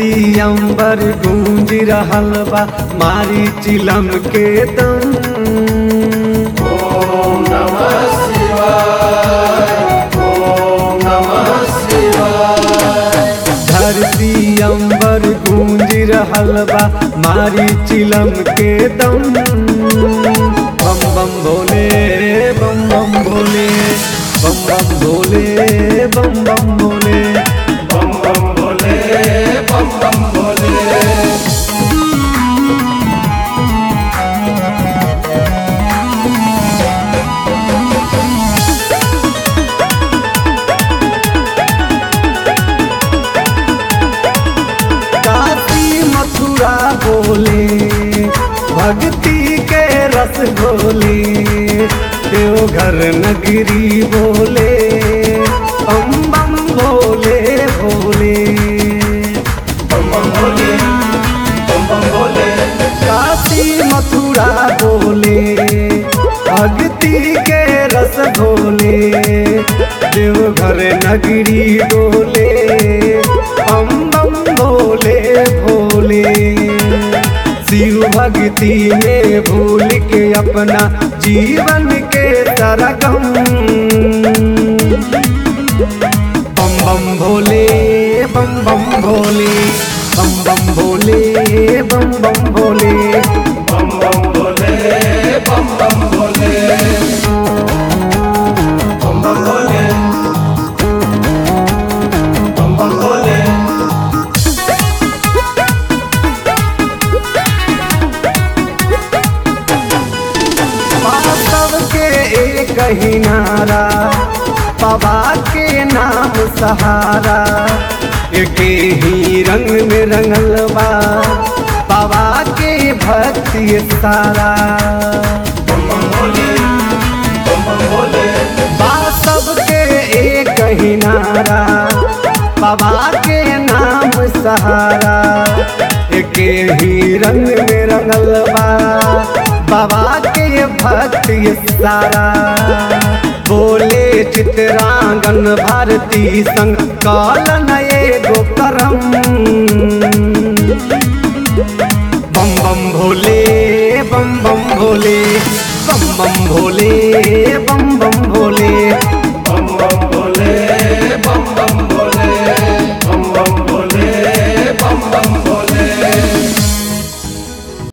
धरती अंबर गूंज रहल बा मारी चिलम के दम ओम नमः शिवाय ओम नमः शिवाय धरती अंबर गूंज रहल बा मारी चिलम के दम बम बम भोले बम बम भोले बम बम भोले बम बम भोले बम बम भोले बम बम भोले काशी मथुरा बोले भक्ति के रस बोले देवघर नगरी बोले बम बम भोले भोले बम बम भोले बम बम भोले काशी मथुरा बोले भक्ति के रस भोले देवघर नगरी बोले हम बम भोले भोले शिव भक्ति में भूल के अपना जीवन के तरगम बम बम भोले बम बम भोले बम बम भोले बम बम भोले बम बम भोले बम बम भोले बम बम भोले बम बम भोले वास्तव के एक ही नारा बाबा के नाम सहारा एक ही रंग में रंगल बा बाबा के भक्ति सारा बम बम भोले बम बम भोले वास्तव के एक ही नारा बाबा के नाम सहारा एक ही रंग में रंगल बा बाबा के भक्ति सारा बोले चित्रांगन भारती संग कालन एगो करम बम बम भोले बम बम भोले बम बम भोले बम बम भोले